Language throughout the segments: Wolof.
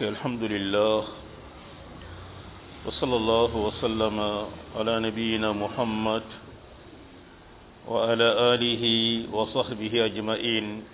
mbokk alhamdulillah wa sallallahu wa sallama ala nabiyina muhammad wa ala alihi wa sahbihi ajmain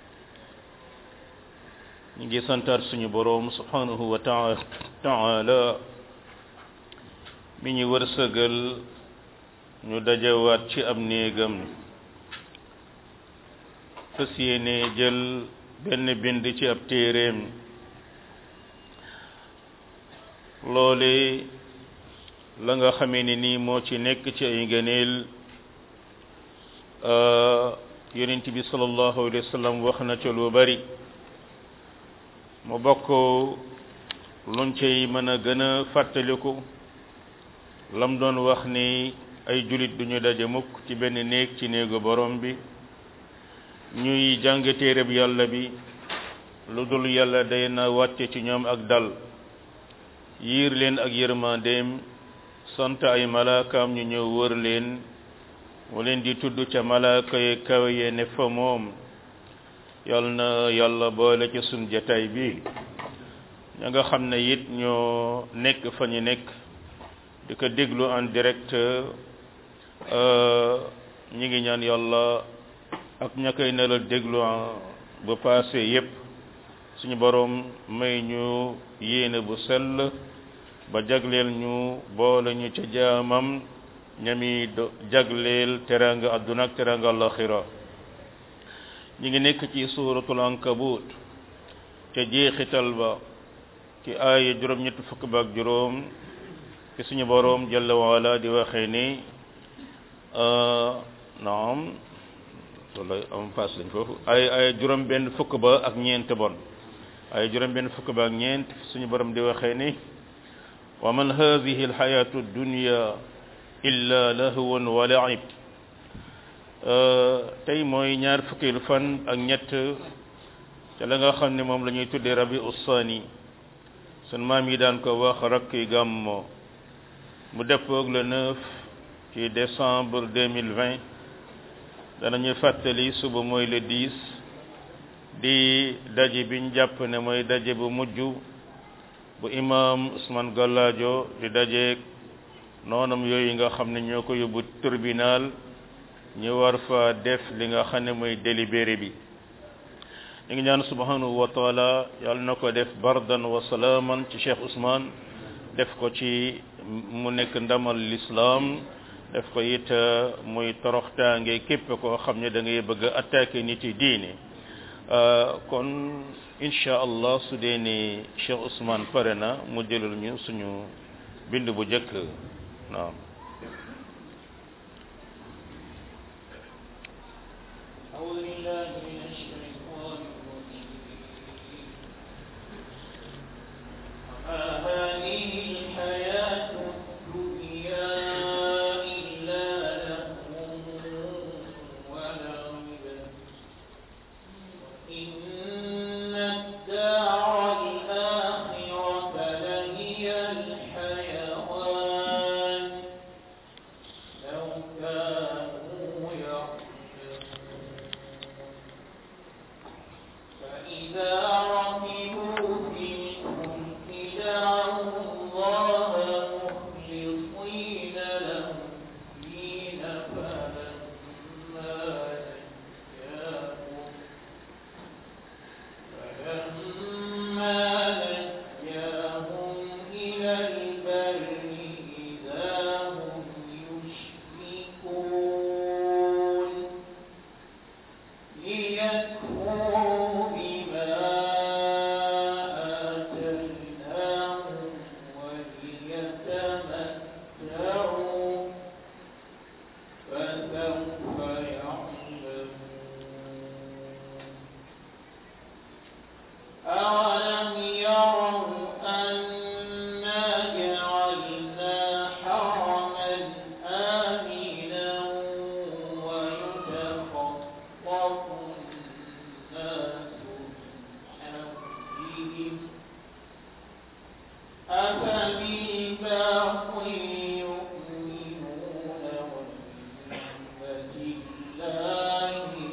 ñu ngi santaat suñu boroom subhanahu wa taala mi ñu wërsëgal ñu dajawaat ci am néegam fas yéene jël benn bind ci ab téeréem loole la nga xamee ni nii moo ci nekk ci ay ngëneel yonent bi sallallahu alayhi wa sallam wax na ca lu bari mu bokk luñ cay mën a gën a fàttaliku lam doon wax ni ay julit duñu daje mukk ci benn néeg ci néegu borom bi ñuy jàng téereb yàlla bi lu dul yàlla day na wàcce ci ñoom ak dal yiir leen ak yërmandeem sant ay malaakaam ñu ñëw wër leen mu leen di tudd ca malaaka yi kawe ye ne fa moom yal na yàlla boole ci sun jataay bi ña nga xam ne it ñoo nekk fa ñu nekk di ko déglu en direct ñi ngi ñaan yàlla ak ña koy nelal déglu ba passé yépp suñu boroom may ñu yéene bu sell ba jagleel ñu boole ñu ca jaamam ñami do jagleel teranga adduna ak teranga alaxira ñi ngi nekk ci suuratul ankabut ca jeexital ba ci aaya juróom ñetti fukk ba ak juróom ci suñu boroom jalla waala di waxee ni naam wala am paas lañ foofu ay ay juróom benn fukk ba ak ñeent bon ay juróom benn fukk ba ak ñeent suñu borom di waxee ni wa man hadhihi alxayatu dunya illa lahwun wa la'ib tey mooy ñaar fukkeelu fan ak ñett te la nga xam ne moom la ñuy tuddee rabi ussaani sun maam yi daan ko wax rakki gàmmo mu deppoog le 9 ci décembre 2020 danañu fàttali suba mooy le 10 di daje biñ jàpp ne mooy daje bu mujj bu imam Ousmane Gallaajo di dajeeg noonam yooyu nga xam ne ñoo ko yóbbu tribunal ñu war fa def li nga xam ne mooy délibéré bi ñu ngi ñaan subhanahu wa taala yàlla na ko def bardan wa salaaman ci Cheikh Ousmane def ko ci mu nekk ndamal l'islam def ko it muy toroxtaange képp koo xam ne da ngay bëgg a attaquer nit yi diine kon incha allah su dee ni Cheikh Ousmane pare na mu jëlal ñu suñu bind bu njëkk naam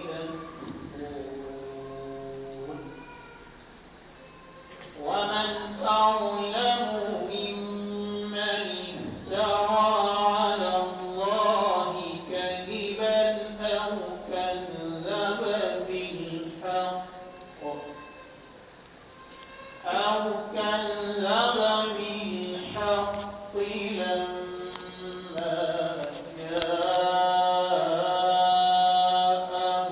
ومن أظلم ممن افترى على الله كذبا أو كذب بالحق أو كذب بالحق لما جاءه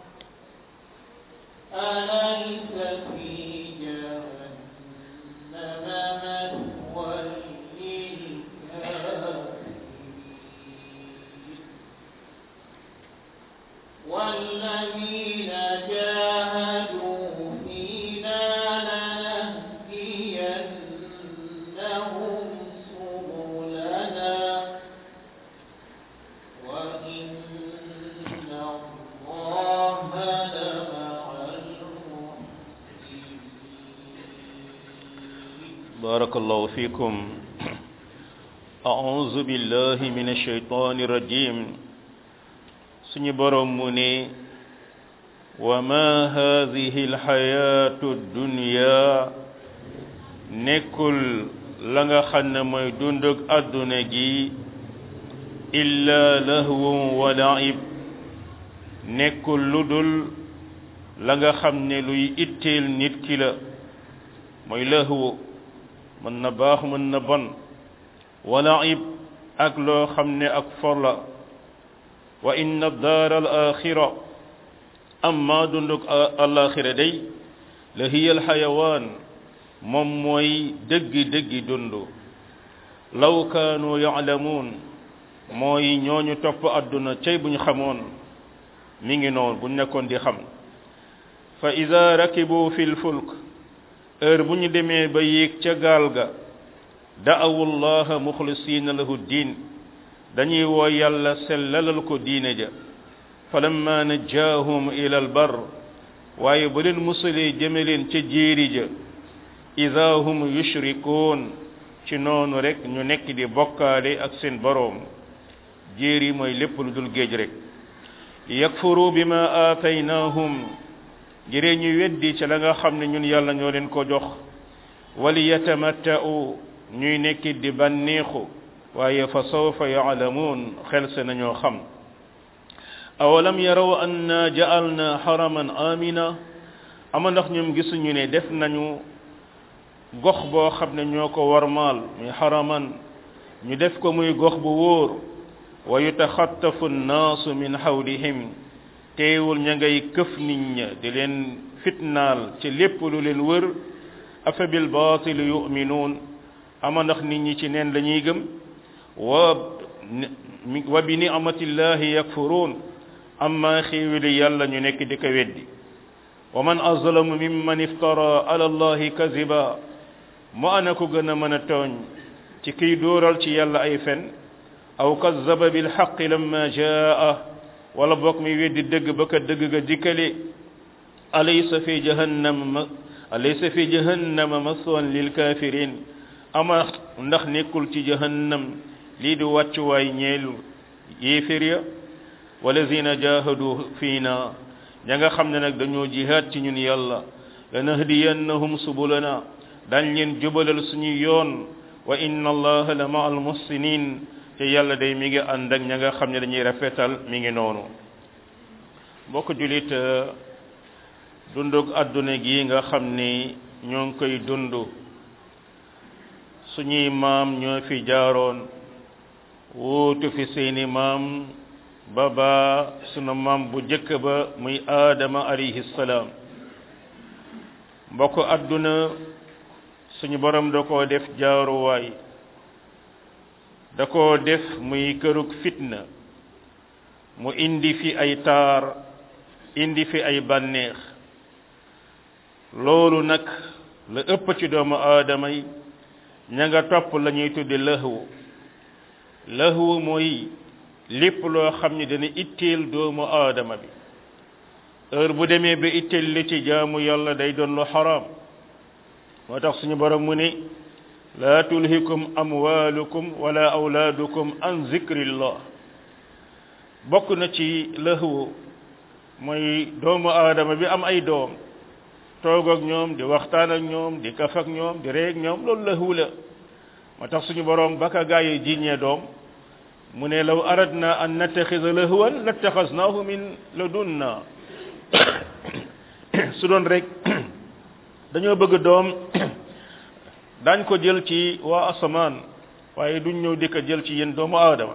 أليس في جهنم مثوى للكافرين والذين جاهدوا فينا لنهدينهم سبلنا وإن الله لمع المحسنين بارك الله فيكم أعوذ بالله من الشيطان الرجيم سني برموني وما هذه الحياة الدنيا نكل لغا خن موي دوندك أدنى جي إلا لهو ولعب نكل لدل لغا خمني لوي إتيل نيت كي لا موي لهو mën na baax mën na bon wala ib ak loo xam ne ak for la wa inna daar al axira amma dunduk alaxira day la hiya al xayawaan moom mooy dëggi dëggi dund law kaanu yaalamuun mooy ñooñu topp àdduna cay buñ xamoon mi ngi noonu buñ nekkoon di xam fa ida rakibu fi lfulk heure bu ñu demee ba yéeg ca gaal ga da'awu llaha muxlisiina lahu diin dañuy woo yàlla sellalal ko diine ja falamma najjaahum ila albar waaye ba leen musalee jëme leen ca jéeri ja ida hum yushrikuun ci noonu rek ñu nekk di bokkaale ak seen boroom jéeri mooy lépp lu dul géej rek yakfuru bima aataynaahum ngiree ñu weddi ca la nga xam ne ñun yàlla ñoo leen ko jox wali yatamatta'u ñuy nekk di bànneexu waaye fa sawfa yaalamuun xel se nañoo xam awalam yaraw anna ja'alna haraman amina ama ndax ñoom gisuñu ne def nañu gox boo xam ne ñoo ko warmaal muy haraman ñu def ko muy gox bu wóor wa yutaxattafu nnaasu min hawlihim teewul ña ngay këf nit ña di leen fitnaal ci lépp lu leen wër afa bil baatili yuminuun ama ndax nit ñi ci neen la ñuy gëm wa wa bi ni'matillahi yakfuruun amma xéewali yàlla ñu nekk di ko weddi wa man azlamu mimman iftara ala allahi kaziba mu ana ko gën a mën a tooñ ci kiy dóoral ci yàlla ay fen aw kazaba bil xaqi lamma jaa wala bokk mi weddi dëgg ba ka dëgg ga dikkale alaysa fi jahannam alaysa fi jahannama maswan lil kafirin ama ndax nekkul ci jahannam lii di wàccuwaay ñeelu yéefér ya walazina jahadu fiina ña nga xam ne nag dañoo jihaad ci ñun yàlla lanahdiyannahum subulana dañ leen jubalal suñu yoon wa inna allaha la ma al muhsinin te yàlla day mi ngi ànd ak ña nga xam ne dañuy rafetal mi ngi noonu mbokk julit dundug àdduna gi nga xam ni ñoo ngi koy dund suñuy maam ñoo fi jaaroon wuutu fi seeni maam ba ba sunu maam bu jëkk ba muy aadama alayhi salaam mbokk àdduna suñu borom da koo def jaaruwaay da koo def muy kërug fitna mu indi fi ay taar indi fi ay bànneex loolu nag la ëpp ci doomu aadama yi ña nga topp la ñuy tudde lëhwu lëhwu mooy lépp loo xam ne dana itteel doomu aadama bi heure bu demee ba itteel li ci jaamu yàlla day doon lu xaraam moo tax suñu borom mu ne laa tulhikum amwalukum wala awlaadukum an zikrillah bokk na ci lëhwu mooy doomu aadama bi am ay doom toog ak ñoom di waxtaan ak ñoom di kaf ak ñoom di ree ak ñoom loolu lahu la moo tax suñu boroom baka gaa yi jiñee doom mu ne law aradna an nattaxida lahwan lattaxasnaahu min ladunna su doon rek dañoo bëgg doom dañ ko jël ci waa asamaan waaye duñ ñëw di ko jël ci yéen doomu aadama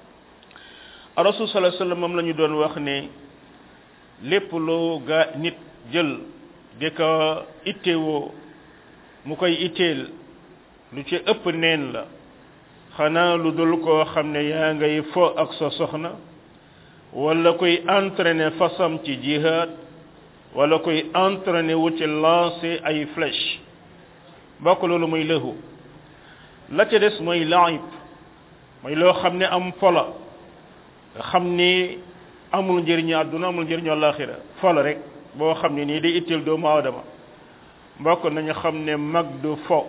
rasul sallallahu alayhi wasallam moom la ñu doon wax ne lépp loo gaa nit jël di ko ittewoo mu koy itteel lu ci ëpp neen la xanaa lu dul koo xam ne yaa ngay fo ak sa soxna wala koy entraîner fasam ci jihad wala koy entraîner wu ci lancer ay flèche bokk loolu muy lëhu la ca des mooy laib mooy loo xam ne am fola nga xam ni amul njëriñu àdduna amul njëriñu àllaaxira fola rek boo xam ne nii day itteel doomu aadama mbokk nañu xam ne mag du fo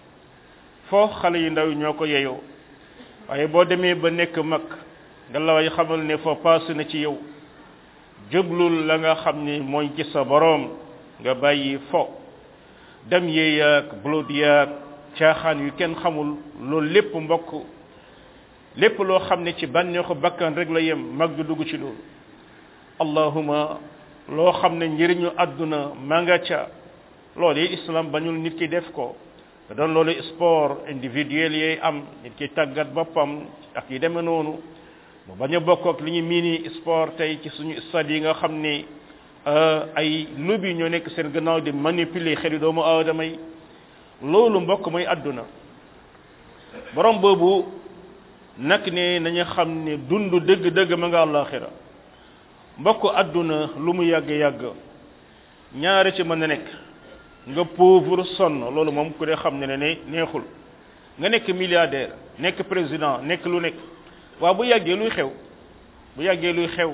fo xale yu ndaw yi ñoo ko yeyoo waaye boo demee ba nekk mag nga la way xamal ne fo paase na ci yow jublul la nga xam ni mooy ci sa boroom nga bàyyi fo dem yee yaag blood yaag caaxaan yu kenn xamul loolu lépp mbokk lépp loo xam ne ci bànneexu bakkan rek la yem mag du dugg ci loolu allahuma loo xam ne njëriñu àdduna ma nga ca loolu yi islam bañul nit ki def ko te doon loolu sport individuel yee am nit ki tàggat boppam ak yi demee noonu mu bañ a bokk ak li ñu miini sport tey ci suñu stade yi nga xam ne ay lobby ñoo nekk seen gannaaw di manipuler xeli doomu aadama yi loolu mbokk mooy àdduna borom boobu nag ne nañu xam ne dund dëgg-dëgg ma nga àllaaxira mbokk àdduna lu mu yàgg-yàgg ñaari ci mën a nekk nga pauvre sonn loolu moom ku dee xam ne ne neexul nga nekk milliardaire nekk président nekk lu nekk waaw bu yàggee luy xew bu yàggee luy xew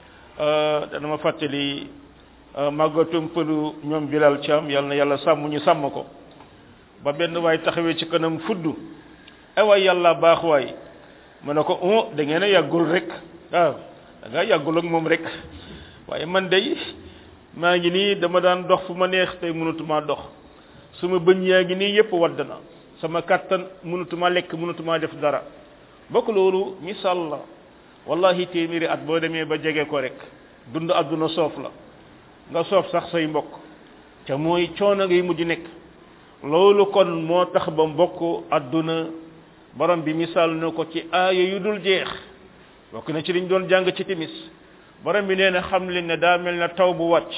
dana ma fàttali màggatum pëlu ñoom Bilal Thiam yàlla na yàlla sàmm ñu sàmm ko ba benn waay taxawee ci kanam fudd ay waay yàlla baax waay mu ne ko oh da ngeen a yàggul rek waaw da nga yàggul ak moom rek waaye man day maa ngi nii dama daan dox fu ma neex tey mënatuma dox suma bëñ yaa ngi nii yépp wadd na sama kattan mënatuma lekk mënatuma def dara bokk loolu misaal la wallahi téeméeri at boo demee ba jege ko rek dund àdduna soof la nga soof sax say mbokk te mooy coono ngay mujj nekk loolu kon moo tax ba mbokk àdduna borom bi misaal na ko ci aaya yu dul jeex bokk na ci liñ doon jàng ci timis borom bi nee na xam leen ne daa mel na taw bu wàcc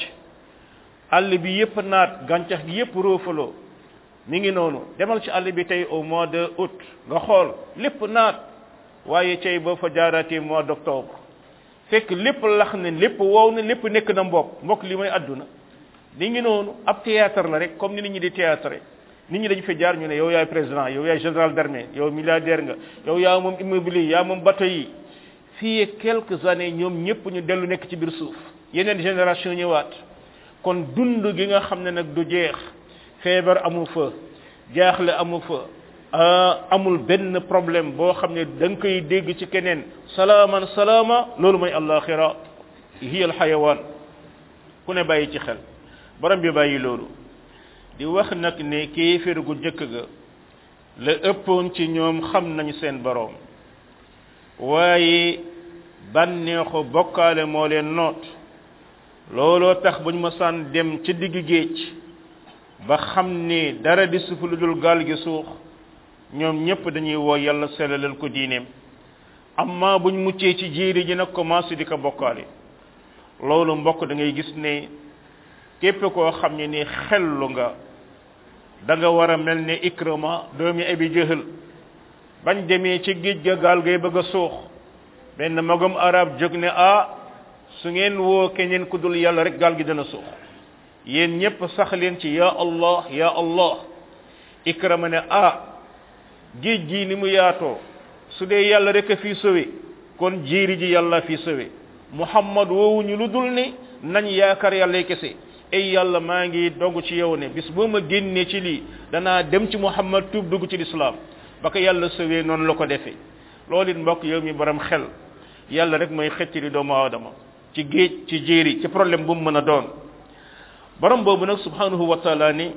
àll bi yépp naat gàncax gi yépp roofaloo mi ngi noonu demal ci àll bi tey au mois de août nga xool lépp naat waaye tey boo fa jaaraatee mois d'octobre fekk lépp lax ne lépp wow na lépp nekk na mbokk mbokk li mooy àdduna li ngi noonu ab théâtre la rek comme ni nit ñi di théâtre nit ñi dañu fi jaar ñu ne yow yaay président yow yaay général d'armée yow milliardaire nga yow yaa moom immobilier yaa moom bateau yi fii quelques années ñoom ñëpp ñu dellu nekk ci biir suuf yeneen génération ñëwaat kon dund gi nga xam ne nag du jeex feebar amu fa jaaxle amu fa amul benn problème boo xam ne da nga koy dégg ci keneen salaaman salaama loolu mooy alaxira hiya alxayawaan ku ne bàyyi ci xel borom bi bàyyi loolu di wax nag ne kéeféer gu njëkk ga la ëppoon ci ñoom xam nañu seen borom waaye bànneexu bokkaale moo leen noot looloo tax bu ñu mësaan dem ci digg géej ba xam ni dara di sufu lu dul gaal gi suux ñoom ñëpp dañuy woo yàlla sellalal ko diineem amma buñ muccee ci jéeri ji nag commencé di ko bokkaale loolu mbokk da ngay gis ne képp koo xam ne ni xellu nga da nga war a mel ne ikrama doomi abi jëhal bañ demee ci géej ga gaal gay bëgg a suux benn magam arab jóg ne ah su ngeen woo keneen ku dul yàlla rek gaal gi dana suux yéen ñépp sax leen ci ya allah ya allah ikrama ne ah géej gi ni mu yaatoo su dee yàlla rek a fii sowe kon jéeri ji yàlla fii sowe muhammad woowuñu lu dul ni nañ yaakaar yàlla kese ay yàlla maa ngi dogg ci yow ne bis boo ma génnee ci lii danaa dem ci muhammad tuub dugg ci lislaam ba ko yàlla sowee noonu la ko defee loolu it mbokk yow mi borom xel yàlla rek mooy xëcc li doomu aadama ci géej ci jéeri ci problème bu mu mën a doon borom boobu nag subhanahu wa taala ni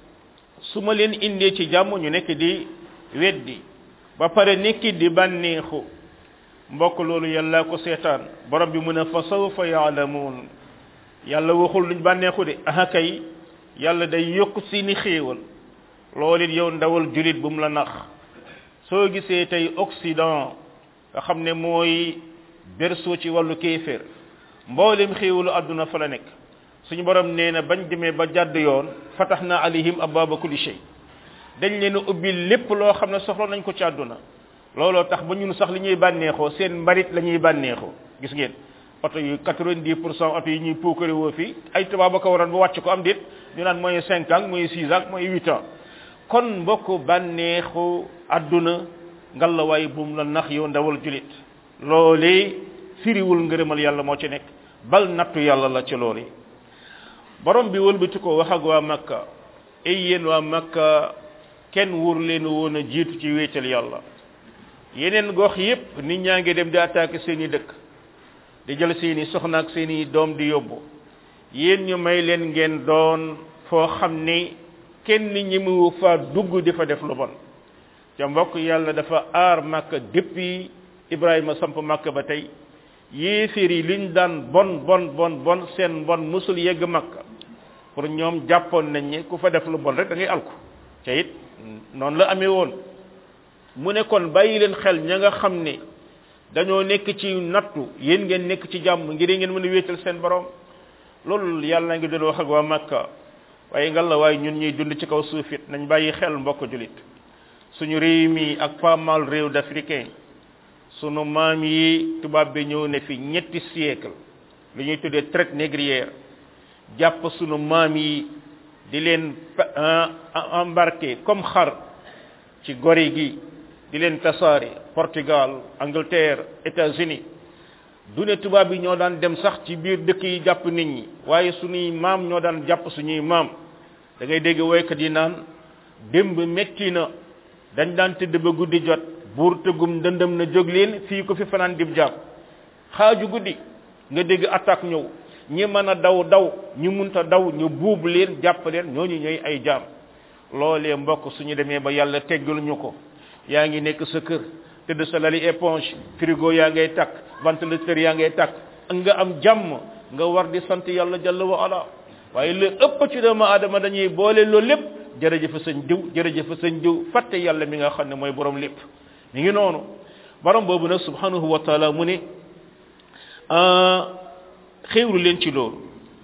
su ma leen indee ci jàmm ñu nekk di weddi ba pare nekki di bànneexu mbokk loolu yàlla ko seetaan borom bi mu ne fa sawfa yaalamuun yàlla waxul luñ bànneexu de aha kay yàlla day yokk seeni xéewal loolu it yow ndawal julit bu mu la nax soo gisee tey Occident nga xam ne mooy berceau ci wàllu kéeféer mboolem xéewalu àdduna fa la nekk suñu borom nee na bañ demee ba jàdd yoon fatax na alayhim ababa kulli shay dañ leen a ubbi lépp loo xam ne soxla nañ ko ci àdduna looloo tax ba ñun sax li ñuy bànneexoo seen mbarit la ñuy bànneexoo gis ngeen oto yu 90 pour cent oto yi ñuy puukare woo fii ay tubaab ba ko waroon ba wàcc ko am déet ñu naan mooy 5 ans mooy 6 ans mooy 8 ans kon mbokk bànneexu àdduna ngalawaay buum la nax yow ndawal julit loolee firiwul ngërëmal yàlla moo ci nekk bal nattu yàlla la ci loolu borom bi wëlbati ko wax ak waa makka ay yéen waa makka kenn wóor leen woon a jiitu ci wéetal yàlla yeneen gox yépp nit ñaa ngi dem di attaquer seeni dëkk di jël seeni soxna ak seeni doom di yóbbu yéen ñu may leen ngeen doon foo xam ni kenn ñi mu fa dugg di fa def lu bon ca mbokk yàlla dafa aar makka depuis ibrahima samp makka ba tey yéeféer yi liñ daan bon bon bon bon seen bon musul yegg makka pour ñoom jàppoon nañ ni ku fa def lu bon rek da ngay alku ca it noonu la amee woon mu ne kon bàyyi leen xel ña nga xam ne dañoo nekk ci nattu yéen ngeen nekk ci jàmm ngir ngeen mën a wéetal seen borom loolu yàlla ngi doon wax ak waa makka waaye ngal la waaye ñun ñuy dund ci kaw suufit nañ bàyyi xel mbokk julit suñu réew mi ak pas mal réew d'africain sunu maam yi tubaab bi ñëw ne fi ñetti siècle li ñuy tuddee traite négrière jàpp sunu maam yi di leen embarqué comme xar ci gori gi di leen tasaare Portugal Angleterre États-Unis du ne tubaab yi ñoo daan dem sax ci biir dëkk yi jàpp nit ñi waaye suñuy maam ñoo daan jàpp suñuy maam da ngay dégg woykat yi naan démb metti na dañ daan tëdd ba guddi jot buur tëggum dëndëm na jóg leen fii ko fi fanaan dib jàpp xaaju guddi nga dégg attaque ñëw ñi mën a daw daw ñu munta daw ñu buub leen jàpp leen ñooñu ñooy ay jaam loolee mbokk suñu demee ba yàlla teggal ñu ko yaa ngi nekk sa kër tëdd sa lali éponge frigo yaa ngay takk ventilateur yaa ngay takk nga am jàmm nga war di sant yàlla jalla wa ala waaye lu ëpp ci doomu aadama dañuy boole loolu lépp jërëjëf sëñ diw jërëjëf sëñ diw fàtte yàlla mi nga xam ne mooy borom lépp mi ngi noonu borom boobu nag subhanahu wa taala mu ne xéewlu leen ci loolu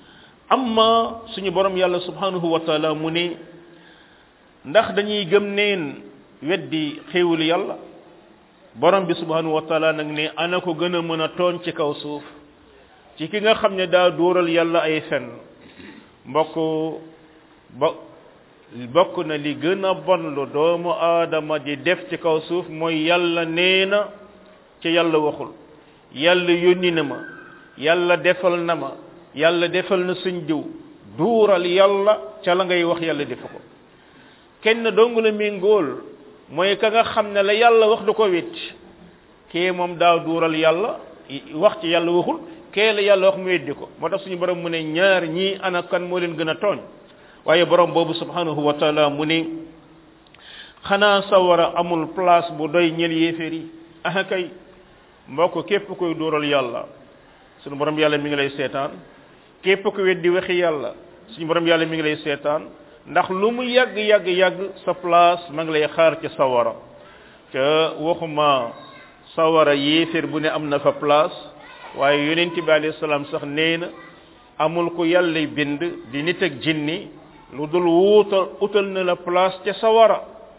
amma suñu borom yàlla subhanahu wa taala mu ne ndax dañuy gëm neen weddi xéewlu yàlla borom bi subhanahu wa taala nag ne ana ko gën a mën a tooñ ci kaw suuf ci ki nga xam ne daa dóoral yàlla ay fen mbokk ba bokk na li gën a bon lu doomu aadama di def ci kaw suuf mooy yàlla nee na ci yàlla waxul yàlla yónni na ma yàlla defal na ma yàlla defal na suñ diw duural yàlla ca la ngay wax yàlla defu ko kenn dong la méngool mooy ka nga xam ne la yàlla wax du ko wét kee moom daa duural yàlla wax ci yàlla waxul kee la yàlla wax mu weddi ko moo tax suñu borom mu ne ñaar ñii ana kan moo leen gën a tooñ waaye borom boobu subhanahu wa taala mu ne xanaa sawara amul place bu doy ñel yéeféer yi aha kay mbokk képp koy duural yàlla suñu borom yàlla mi ngi lay seetaan képp ku weddi waxi yàlla suñu borom yàlla mi ngi lay seetaan ndax lu mu yàgg yàgg yàgg sa place ma ngi lay xaar ci sawara ca waxuma sawara yéeféer bu ne am na fa place waaye yonent bi alayhi salaam sax nee na amul ku yàlla bind di nit ak jinni lu dul wuutal utal na la place ca sawara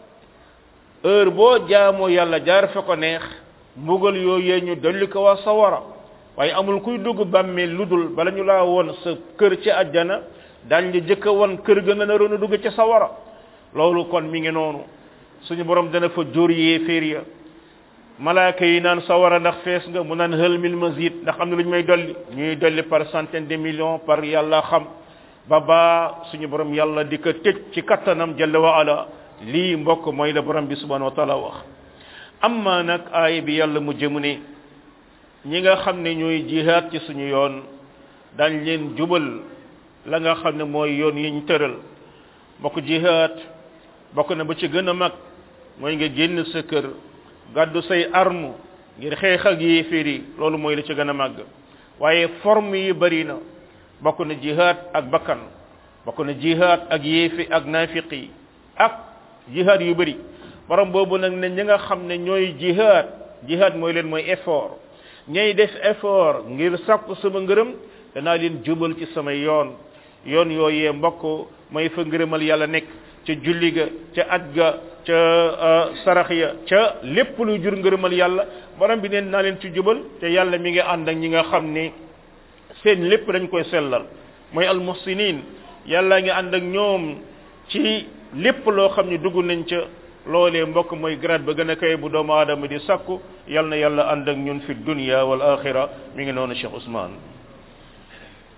heure boo jaamoo yàlla jaar fa ko neex mbugal yooyee ñu dolli ko waa sawara waaye amul kuy dugg bàmmeel lu dul bala ñu laa woon sa kër ci àjjana dañ la jëkk a won kër ga nga naroon a dugg ca sawara loolu kon mi ngi noonu suñu borom dana fa jóor yee féer ya malaaka yi naan sawara ndax fees nga mu naan hël mil mazid ndax am na lu ñu may dolli ñuy dolli par centaine de millions par yàlla xam ba baa suñu borom yàlla di ko tëj ci kattanam jalla wa ala lii mbokk mooy la borom bi subhanahu wa taala wax amma nag aaya bi yàlla mu jëmu ne ñi nga xam ne ñooy jihaad ci suñu yoon dañ leen jubal la nga xam ne mooy yoon yi ñu tëral bokk jihaad bokk na ba ci gën a mag mooy nga génn sa kër gàddu say arme ngir xeex ak yéeféer yi loolu mooy la ci gën a màgg waaye forme yi bari na bokk na jihaad ak bakkan bokk na jihaad ak yéefi ak naafiq yi ak jihaad yu bari borom boobu nag ne ñi nga xam ne ñooy jihaad jihaad mooy leen mooy effort ñay def effort ngir sàkku sama ngërëm danaa leen jubal ci sama yoon yoon yooyee mbokk mooy fa ngërëmal yàlla nekk ca julli ga ca aj ga ca sarax ya ca lépp lu jur ngërëmal yàlla borom bi neen naa leen ci jubal te yàlla mi ngi ànd ak ñi nga xam ni seen lépp dañ koy sellal mooy almuhsinin yàlla ngi ànd ak ñoom ci lépp loo xam ne dugg nañ ca loolee mbokk mooy grade ba gën a kay bu doomu aadama di sakku yal na yàlla ànd ak ñun fi dunya wal axira mi ngi noonu Cheikh Ousmane